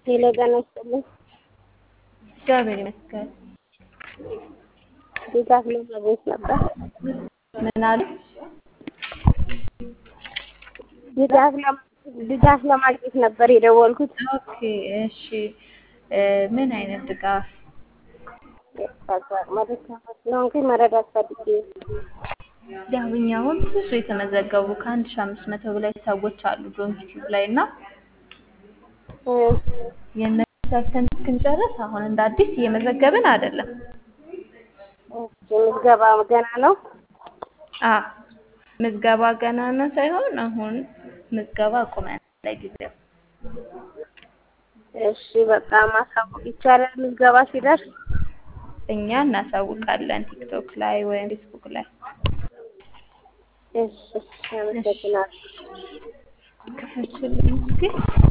ሄሎ ጤና ይስጥልኝ። እግዚአብሔር ይመስገን። ድጋፍ ለማግኘት ነበር። ምን አሉ? ድጋፍ ለም- ድጋፍ ለማግኘት ነበር የደወልኩት። ኦኬ እሺ። እ ምን አይነት ድጋፍ? መደካማ ስለሆንኩኝ መረዳት ፈልጌ ያው እኛ አሁን ብዙ የተመዘገቡ ከአንድ ሺህ አምስት መቶ በላይ ሰዎች አሉ ዶንኪቲዩብ ላይ እና እ፣ የእነዚህ ሰርተን እስክንጨርስ አሁን እንደ አዲስ እየመዘገብን አይደለም። እሺ፣ ምዝገባ ገና ነው። አ ምዝገባ ገና ነው ሳይሆን አሁን ምዝገባ አቁመን ለጊዜው። እሺ፣ በቃ ማሳወቅ ይቻላል ምዝገባ ሲደርስ። እኛ እናሳውቃለን ቲክቶክ ላይ ወይም ፌስቡክ ላይ። እሺ፣ እሺ፣ አመሰግናለሁ። ክፈችልኝ እስኪ።